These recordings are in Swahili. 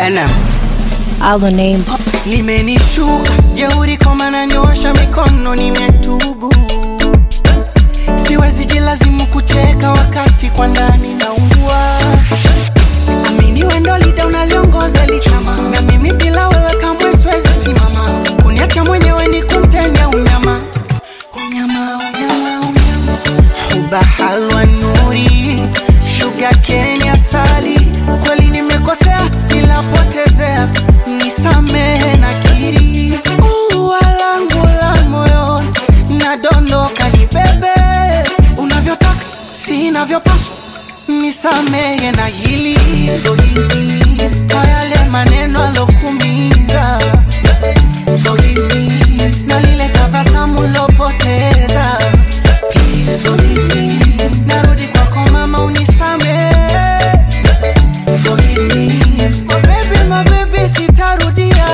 NM. Our name. limenishuka jeuri koma na nyosha mikono nimetubu siwezi jilazimu kucheka wakati kwa ndani naungua amini wendo lida unaliongoza lichama na mimi bila wewe kamwe siwezi simama kuniacha mwenyewe ni kumtenya unyama unyama unyama unyama huba halwa nuri shuga kenya sali kweli nimekosea nilapotezea nisamehe na kiri ua langu la moyoni nadondoka nibebe unavyotaka sinavyopaswa nisamehe na hili so hili kwa yale maneno alokumiza so hili na lile tabasamu lopoteza Please forgive me. narudi kwako mama unisamehe Forgive me. Oh baby, my baby, sitarudia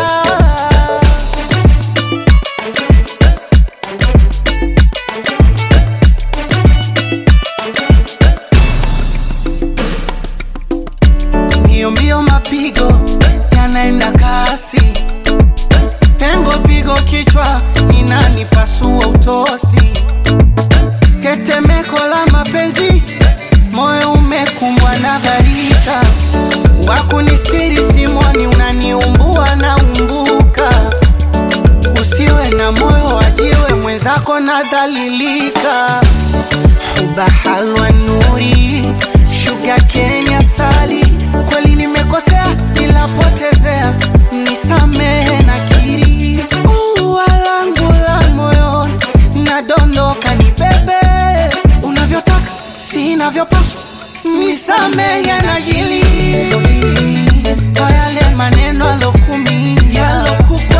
mbio mbio mapigo yanaenda kasi pengo pigo kichwa inanipasua utosi tetemeko la mapenzi moyo umekumbwa na gharika wakunistiri simoni unaniumbua na umbuka usiwe na moyo wajiwe mwenzako nadhalilika ubahalwa nuri shuga kenya sali kweli nimekosea nilapotezea nisamehe na kiri ua langu la moyoni nadondoka nibebe unavyotaka sinavyopaswa nisamehe na hili kwa yale maneno alokumiza yalokuko